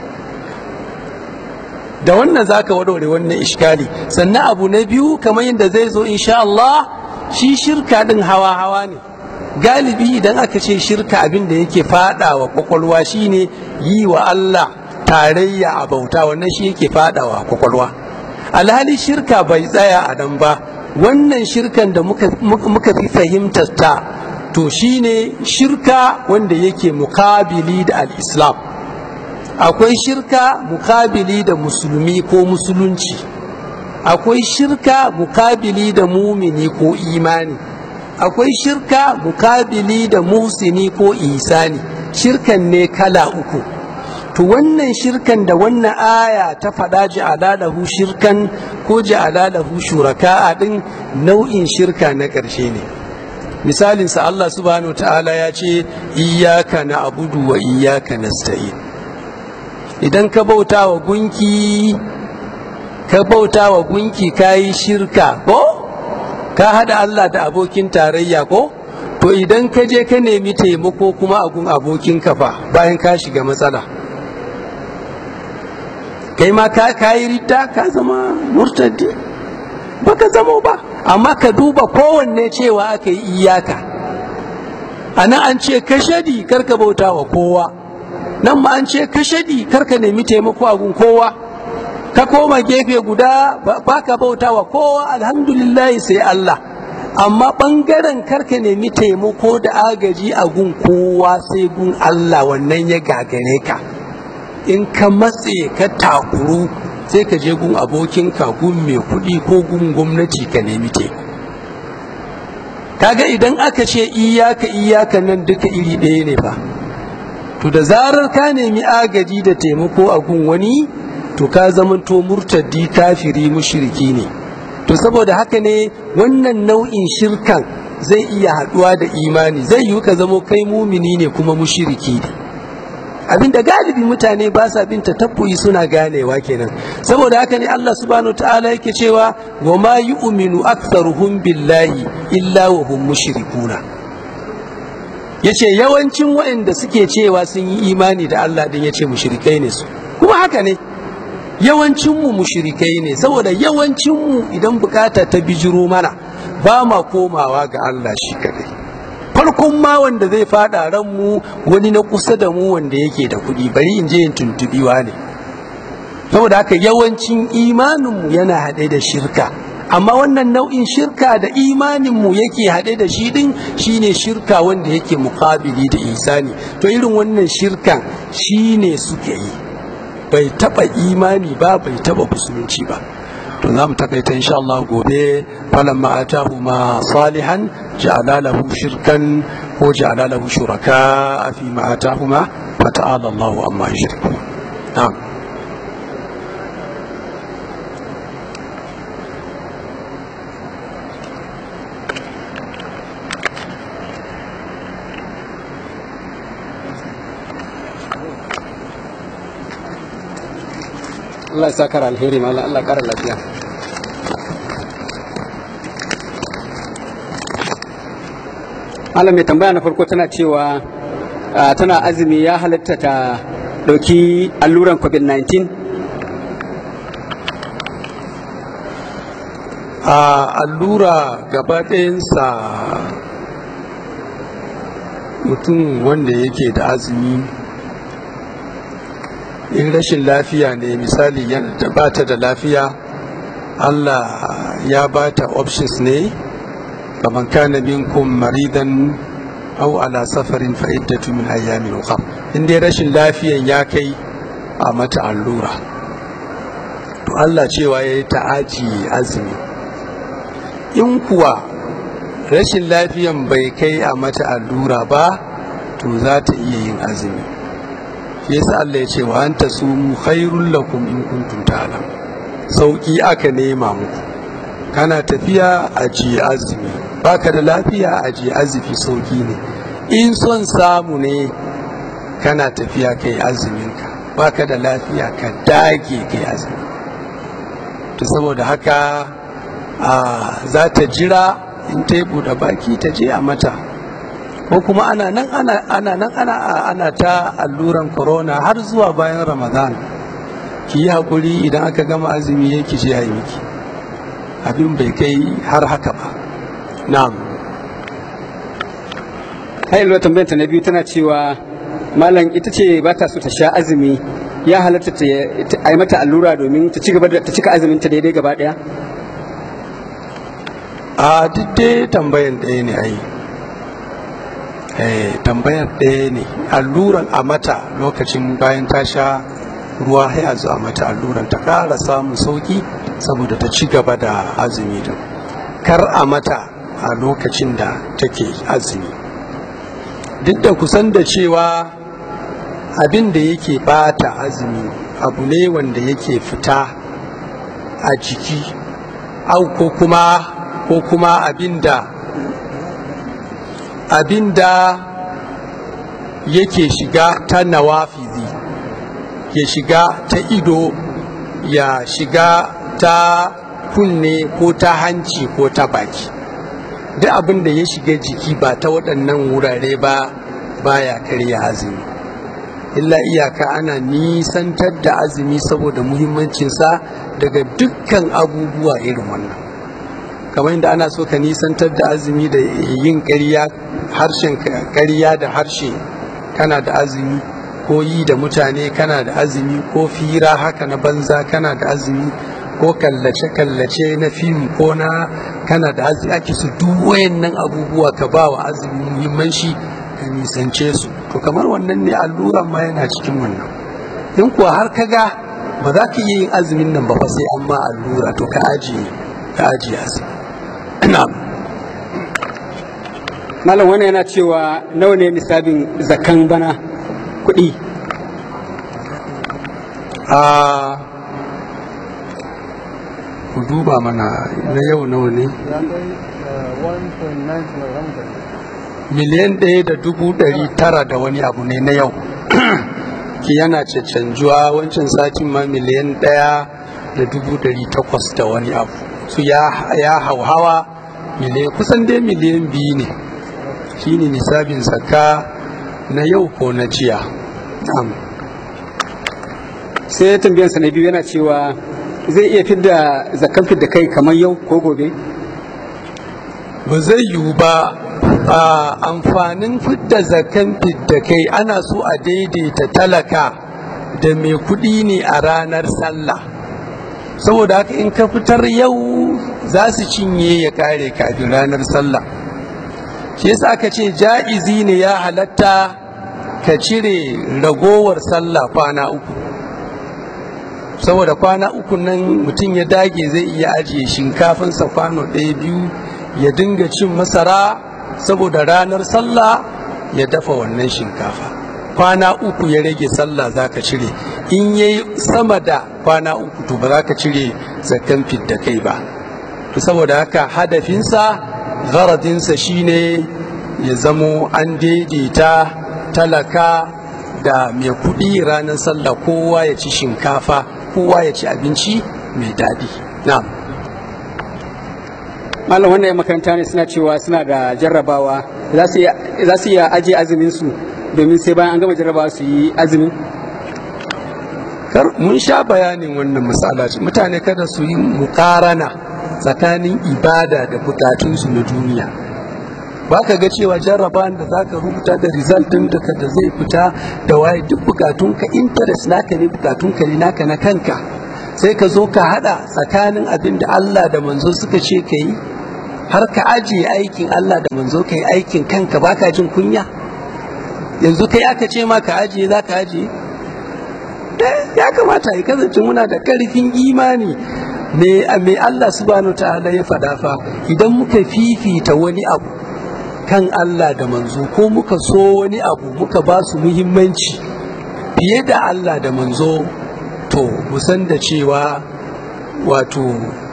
da wannan za ka warware wannan iskali sannan abu na biyu kamar yadda zai zo insha Allah shi shirka ɗin hawa-hawa ne galibi idan aka ce shirka abin da yake fada wa kwakwalwa shine yi wa Allah tarayya a bauta wannan shi yake fada wa kwakwalwa alhali shirka bai tsaya a nan ba wannan shirkan da muka fi fahimtar ta to shine shirka wanda yake mukabili da al-islam akwai shirka mukabili da musulmi ko musulunci akwai shirka mukabili da mumini ko imani akwai shirka mukabili da muhsini ko isani shirkan ne kala uku to wannan shirkan da wannan aya ta faɗa ja'alalahu shirkan ko ja'alalahu shuraka a ɗin nau'in shirka na ƙarshe ne misalinsa Allah subhanahu wa ta'ala ya ce iyaka na abudu wa iyaka nasta'in idan ka bauta wa gunki ka bauta wa gunki ka yi shirka ko ka hada Allah da abokin tarayya ko to idan ka je ka nemi taimako kuma a gun abokin fa bayan ka shiga matsala kai ma ka yi ridda ka zama murtaddi baka zamo ba amma ka duba kowanne cewa aka yi iyaka ana an ce ka shadi karka bauta wa kowa nan ma an ce ka shaɗi karka nemi taimako a gun kowa ka koma gefe guda baka bauta wa kowa alhamdulillah sai Allah amma ɓangaren karka nemi taimako da agaji a gun kowa sai gun Allah wannan ya gagare ka in ka matse ka takuru sai ka je gun abokinka gun mai kuɗi ko gun gwamnati ka nemi taimako kaga idan aka ce iyaka iyaka nan duka iri ɗaya ne fa to da zarar ka nemi agaji da taimako a gun wani to ka zamanto murtaddi kafiri mushriki ne to saboda haka ne wannan nau'in shirkan zai iya haɗuwa da imani zai yiwu ka zamo kai mumini ne kuma mushriki ne abinda galibi mutane ba sa bin tatabbuyi suna ganewa kenan saboda haka ne Allah subhanahu ta'ala yake cewa wa ma yu'minu aktharuhum billahi illa wa hum mushrikuna yace yawancin waɗanda suke cewa sun yi imani da Allah din yace mushrikai ne su kuma haka ne yawancin mu mushrikai ne saboda yawancin mu idan bukata ta bijiro mana ba ma komawa ga Allah shi kadai farkon ma wanda zai fada ran mu wani na kusa da mu wanda yake da kuɗi bari in je in tuntubiwa ne saboda haka yawancin imaninmu yana haɗe da shirka amma wannan nau'in shirka da imaninmu yake haɗe da shi ɗin shine shirka wanda yake mukabili da isani to irin wannan shirkan shine suke yi bai taɓa imani ba bai taɓa musulunci ba to za mu takaita insha Allah gobe falan ma'atahu ma salihan ja'ala lahu shirkan ko ja'ala lahu shuraka fi ma'atahu ma fata'ala Allahu amma yushriku na'am Allah ya saka alheri ma Allah ƙara lafiya Allah mai tambaya na farko tana cewa tana azumi ya halatta ta ɗauki alluran covid-19 a allura gaba ɗayansa mutum wanda yake da azumi in rashin lafiya ne misali yana ba ta da lafiya Allah ya ba ta options ne kaman kana minkum maridan aw ala safarin fa iddatu min ayyamin ukhra in dai rashin lafiyan ya kai a mata allura to Allah cewa yayi ta'aji azumi in kuwa rashin lafiyan bai kai a mata allura ba to za ta iya yin azumi yasa Allah ya ce wa anta sumu khairul lakum in kuntum ta'lam sauki aka nema muku kana tafiya a ji azumi baka da lafiya a ji azumi sauki ne in son samu ne kana tafiya kai azuminka baka da lafiya ka dage kai azumi to saboda haka za ta jira in ta yi buɗe baki ta je a mata ko kuma ana nan ana ana nan ana ana ta alluran corona har zuwa bayan ramadan ki yi haƙuri idan aka gama azumi ya ki je a yi miki abin bai kai har haka ba na'am hailwa tambayar ta na biyu tana cewa malam ita ce ba ta so ta sha azumi ya halatta ta a yi mata allura domin ta ci gaba da ta cika azumin ta daidai gaba daya a duk dai tambayan ɗaya ne ai eh tambayar ɗaya ne alluran a mata lokacin bayan ta sha ruwa ya zo a mata alluran ta ƙara samun sauki saboda ta ci gaba da azumi din kar a mata a lokacin da take azumi duk da kusan da cewa abin da yake bata azumi abu ne wanda yake fita a jiki au ko kuma ko kuma abinda abinda yake shiga ta nawafizi ya shiga ta ido ya shiga ta kunne ko ta hanci ko ta baki duk abin da ya shiga jiki ba ta waɗannan wurare ba baya karya azumi illa iyaka ana nisantar da azumi saboda muhimmancinsa daga dukkan abubuwa irin wannan kamar yadda ana so ka nisantar da azumi da yin ƙarya harshen ƙarya da harshe kana da azumi ko yi da mutane kana da azumi ko fira haka na banza kana da azumi ko kallace-kallace na fim ko na kana da azumi ake su duk wayannan abubuwa ka ba wa azumi muhimmanci ka nisance su to kamar wannan ne alluran ma yana cikin wannan in kuwa har ka ga ba za ka iya yin azumin nan ba fa sai an ma allura to ka ajiye ka ajiye azumi malam wannan yana cewa nawa ne nisabin zakan bana kuɗi a ku duba mana na yau nawa ne miliyan ɗaya da dubu ɗari tara da wani abu ne na yau ki yana canjuwa wancan satin ma miliyan ɗaya da dubu ɗari takwas da wani abu su ya hauhawa miliyan kusan dai miliyan biyu ne shine nisabin zakka na yau ko na jiya sai tambiyansa na biyu yana cewa zai iya fidda zakkan fidda kai kamar yau ko gobe ba zai yiwu ba a amfanin fidda zakkan fidda kai ana so a daidaita talaka da mai kuɗi ne a ranar sallah saboda haka in ka fitar yau za su cinye ya kare kafin ranar sallah shi yasa aka ce ja'izi ne ya halatta ka cire ragowar sallah kwana uku saboda kwana uku nan mutum ya dage zai iya ajiye shinkafinsa kwano ɗaya biyu ya dinga cin masara saboda ranar sallah ya dafa wannan shinkafa kwana uku ya rage sallah za ka cire in ya yi sama da kwana uku to ba za ka cire zakan fidda kai ba to saboda haka hadafinsa gharadinsa shine ya zamo an daidaita talaka da mai kuɗi ranar sallah kowa ya ci shinkafa kowa ya ci abinci mai daɗi na'am malam wannan ya makaranta ne suna cewa suna da jarrabawa za su iya ajiye azumin su domin sai bayan an gama jarrabawa su yi azumin mun sha bayanin wannan misala mutane kada su yi mukarana tsakanin ibada da bukatunsu na duniya ba ka ga cewa jarrabawan da za ka rubuta da result din da da zai fita da waye duk bukatunka interest naka ne bukatunka ne naka na kanka sai ka zo ka hada tsakanin abin da Allah da manzo suka ce ka yi har ka ajiye aikin Allah da manzo ka yi aikin kanka baka jin kunya yanzu kai aka ce ma ka ajiye za ka ajiye ya kamata ya kasance muna da karfin imani me Allah subhanahu ta'ala ya faɗa fa idan muka fifita wani abu kan Allah da manzo ko muka so wani abu muka ba su muhimmanci fiye da Allah da manzo to musan da cewa wato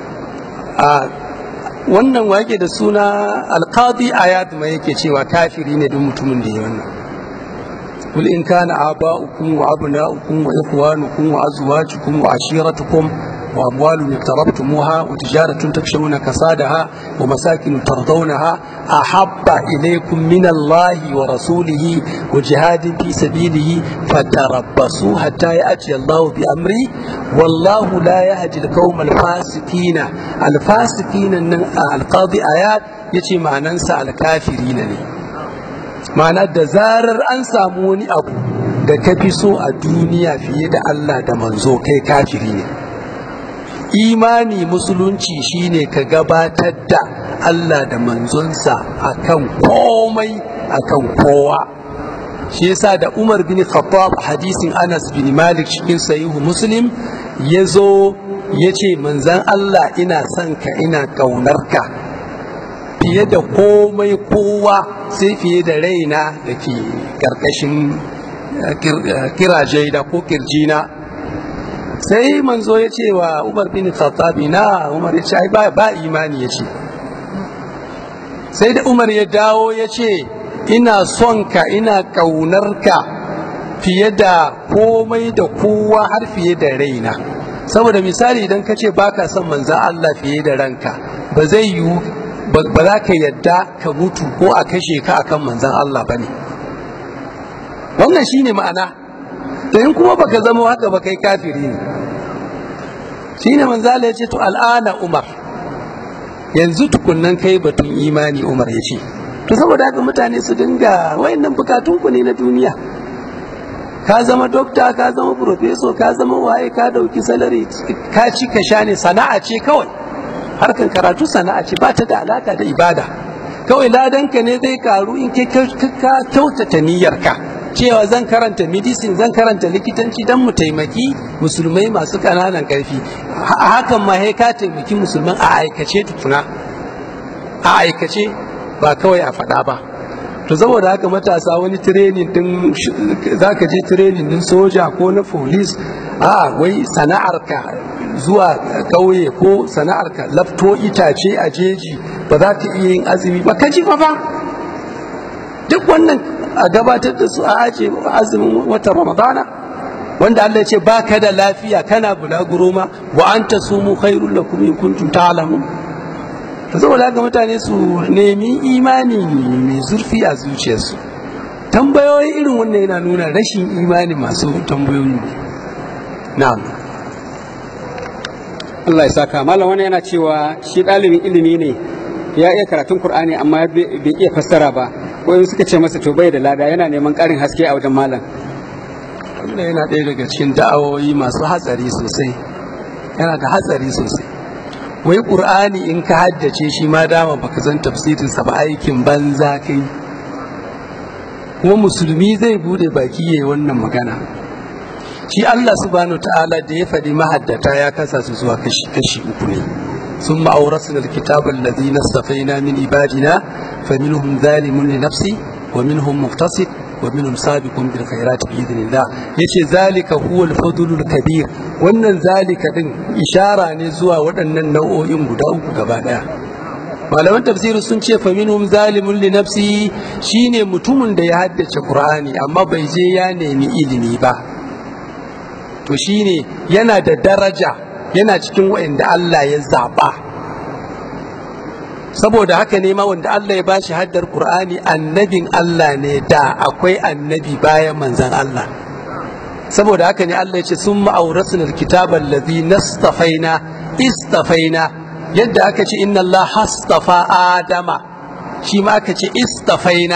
a wannan wake da suna alqadi ayat mai yake cewa kafiri ne duk mutumin da ya wannan قل إن كان آباؤكم وأبناؤكم وإخوانكم وأزواجكم وعشيرتكم وأموال اقترفتموها وتجارة تخشون كسادها ومساكن ترضونها أحب إليكم من الله ورسوله وجهاد في سبيله فتربصوا حتى يأتي الله بأمره والله لا يهدي القوم الفاسقين الفاسقين القاضي آيات يتي ما ننسى الكافرين لي ma'ana da zarar an samu wani abu da ka fi so a duniya fiye da Allah da manzo kai kafiri ne imani musulunci shine ka gabatar da Allah da manzonsa akan komai akan kowa shi yasa da Umar bin Khattab hadisin Anas bin Malik cikin sahihu Muslim ya zo ya ce manzan Allah ina son ka ina ƙaunarka fiye da komai kowa sai fiye da raina da ke ƙarƙashin kiraje da ko kirjina sai manzo ya ce wa umar bin khattabi na umar ya ce ai ba imani ya ce sai da umar ya dawo ya ce ina son ka ina ƙaunarka fiye da komai da kowa har fiye da raina saboda misali idan ka ce baka son manzan Allah fiye da ranka ba zai yiwu ba za ka yadda ka mutu ko a kashe ka akan manzan Allah ba ne wannan shine ma'ana to in kuma baka zama haka ba kai kafiri ne shine manzala ya ce to al'ana umar yanzu tukunnan kai batun imani umar ya ce to saboda haka mutane su dinga wayannan bukatunku ne na duniya ka zama dokta ka zama profeso ka zama waye ka dauki salari ka ci ka sha ne sana'a ce kawai harkan karatu sana'a ce ba ta da alaka da ibada kawai ladanka ne zai karu in ka kyautata niyyarka cewa zan karanta medicine zan karanta likitanci don mu taimaki musulmai masu ƙananan ƙarfi hakan ma ka taimaki musulman a aikace tukuna a aikace ba kawai a faɗa ba to saboda haka matasa wani training din za ka je training din soja ko na police a wai sana'arka zuwa ƙauye ko sana'arka lafto itace a jeji ba za ka iya yin azumi ba ka ji fa fa duk wannan a gabatar da su a aje azumin watan ramadana wanda Allah ya ce ba ka da lafiya kana bulaguro ma wa anta sumu khairul lakum in kuntum ta'lamun saboda haka mutane su nemi imani mai zurfi a zuciyarsu tambayoyi irin wannan yana nuna rashin imani masu tambayoyi na'am Allah ya saka malam wani yana cewa shi ɗalibin ilimi ne ya iya karatun Kur'ani amma bai iya fassara ba ko suka ce masa to bai da lada yana neman ƙarin haske a wajen malam wannan yana ɗaya daga cikin da'awoyi masu hatsari sosai yana da hatsari sosai wai ƙur'ani in ka haddace shi ma dama baka san tafsirinsa ba aikin banza kai kuma musulmi zai bude baki yayi wannan magana shi Allah subhanahu ta'ala da ya faɗi mahaddata ya kasa su zuwa kashi kashi uku ne ثم أورثنا الكتاب الذي نصفينا من عبادنا فمنهم ظالم لنفسه ومنهم مقتصد ومنهم سابق بالخيرات بإذن الله yace zalika huwa al-fadlul kabir wannan zalika din ishara ne zuwa waɗannan nau'o'in guda uku gaba daya malaman tafsiri sun ce fa minhum zalimun li nafsi shine mutumin da ya haddace qur'ani amma bai je ya nemi ilimi ba to shine yana da daraja yana cikin waɗanda Allah ya zaba saboda haka ne ma wanda Allah ya bashi haddar Qur'ani annabin Allah ne da akwai annabi bayan manzan Allah saboda haka ne Allah ya ce sun ma'aurasuna alkitaba allazi nastafaina istafaina yadda aka ce inna Allah hastafa adama shi ma aka ce istafaina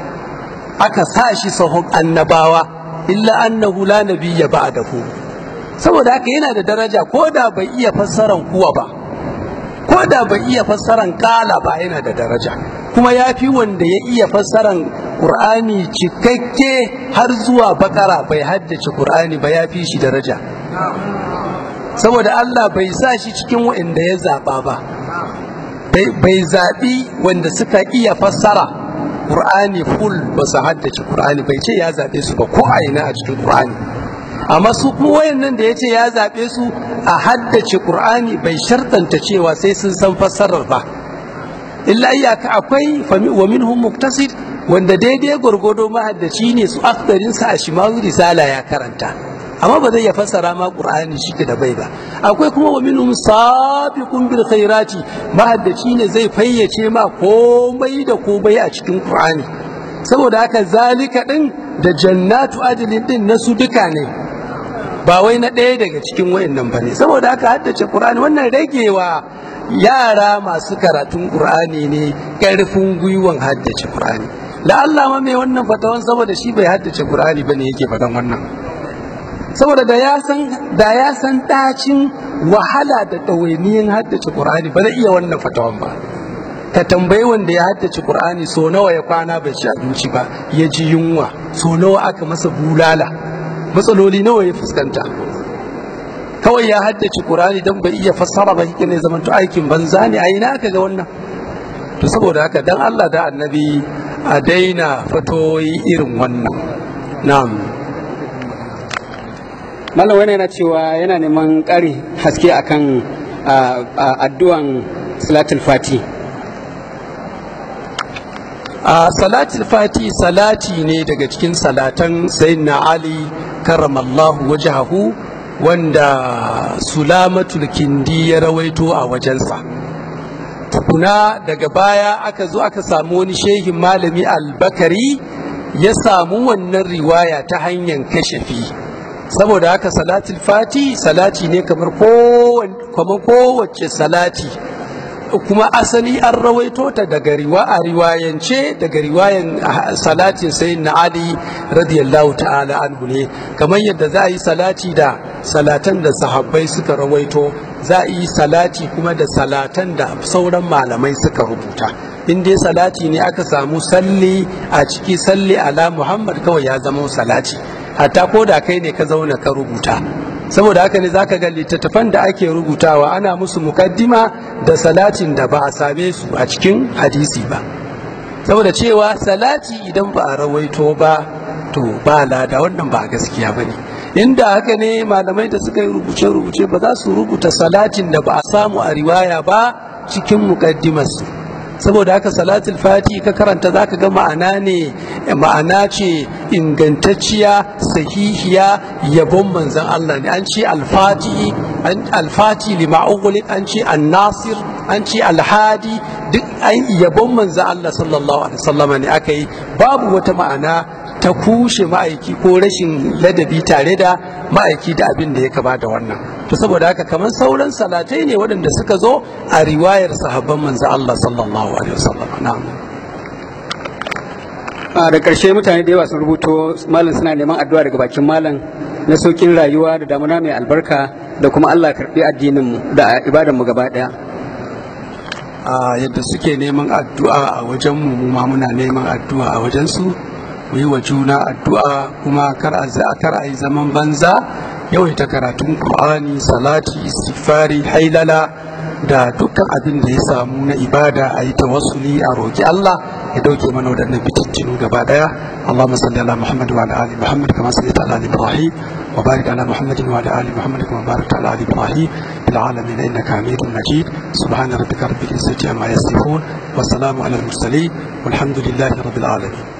aka sa shi sahun annabawa illa annahu la nabiyya ba'dahu saboda haka yana da daraja ko da bai iya fassaran kuwa ba ko da bai iya fassaran kala ba yana da daraja kuma ya fi wanda ya iya fassaran ƙur'ani cikakke har zuwa bakara bai haddace ƙur'ani ba ya fi shi daraja saboda Allah bai sa shi cikin waɗanda ya zaɓa ba bai zaɓi wanda suka iya fassara ƙur'ani full ba su haddace ƙur'ani bai ce ya zaɓe su ba ko a ina a cikin ƙur'ani amma su kuma wayannan da ya ce ya zaɓe su a haddace ƙur'ani bai shartanta cewa sai sun san fassarar ba illa iyaka akwai wa minhum muktasid wanda daidai gwargwado mahaddaci ne su aktarinsa a shimawu risala ya karanta amma ba zai ya fassara ma qur'ani shi da bai ba akwai kuma wa minhum sabiqun bil khairati mahaddaci ne zai fayyace ma komai da komai a cikin qur'ani saboda haka zalika din da jannatu adlin din na su duka ne ba wai na ɗaya daga cikin wayannan ba ne saboda haka haddace qur'ani wannan ragewa yara masu karatun qur'ani ne ƙarfin gwiwan haddace qur'ani la Allah ma mai wannan fatawan saboda shi bai haddace qur'ani bane yake faɗan wannan saboda da ya san da ya san dacin wahala da ɗawainiyin haddace Qur'ani ba zai iya wannan fatawan ba ka tambayi wanda ya haddace Qur'ani so nawa ya kwana bai ci abinci ba ya ji yunwa so nawa aka masa bulala matsaloli nawa ya fuskanta kawai ya haddace Qur'ani dan bai iya fassara ba kike ne zaman to aikin banza ne a ina aka ga wannan to saboda haka dan Allah da annabi a daina fatoyi irin wannan na'am malam wani yana cewa yana neman ƙari haske akan addu'an salatul fati a salatul fati salati ne daga cikin salatan sayyidina ali karamallahu wajahu wanda sulamatul kindi ya rawaito a wajensa tukuna daga baya aka zo aka samu wani shehin malami albakari ya samu wannan riwaya ta hanyar kashafi saboda haka salatul fati salati ne kamar kowace salati kuma asali an rawaito ta daga riwa a riwayance daga riwayan salatin sai na ali radiyallahu ta'ala anhu ne kamar yadda za a yi salati da salatan da sahabbai suka rawaito za a yi salati kuma da salatan da sauran malamai suka rubuta in dai salati ne aka samu salli a ciki salli ala muhammad kawai ya zama salati hatta ko da kai ne ka zauna ka rubuta saboda haka ne zaka ga littattafan da ake rubutawa ana musu mukaddima da salatin da ba a same su a cikin hadisi ba saboda cewa salati idan ba a rawaito ba to ba lada wannan ba gaskiya ba ne inda haka ne malamai da suka yi rubuce-rubuce ba za su rubuta salatin da ba a samu a riwaya ba cikin mukaddimarsu saboda haka salatul fati ka karanta zaka ga ma'ana ne ma'ana ce ingantacciya sahihiya yabon manzon Allah ne an ce alfati alfati lima an ce annasir an ce alhadi duk an yabon manzon Allah sallallahu alaihi wasallam ne aka yi babu wata ma'ana ta kushe ma'aiki ko rashin ladabi tare da ma'aiki da abin da ya kama da wannan to saboda haka kamar sauran salatai ne waɗanda suka zo a riwayar sahabban manzo Allah sallallahu alaihi wasallam na'am a da ƙarshe mutane da yawa sun rubuto malam suna neman addu'a daga bakin malam na saukin rayuwa da damuna mai albarka da kuma Allah karɓi addinin mu da ibadan mu gaba ɗaya a yadda suke neman addu'a a wajen mu ma muna neman addu'a a wajen su mu yi wa juna addu'a kuma kar a yi zaman banza yawaita karatun Qur'ani salati istighfari hailala da dukkan abin da ya samu na ibada a yi tawassuli a roki Allah ya dauke mana waɗannan fitintinu gaba daya Allahumma salli ala Muhammad wa ala ali Muhammad kama sallaita ala ali Ibrahim wa barik ala Muhammad wa ala ali Muhammad kama barakta ala ali Ibrahim fil alamin innaka Hamidum Majid subhana rabbika rabbil izzati amma yasifun wa salamun ala al mursalin walhamdulillahi rabbil alamin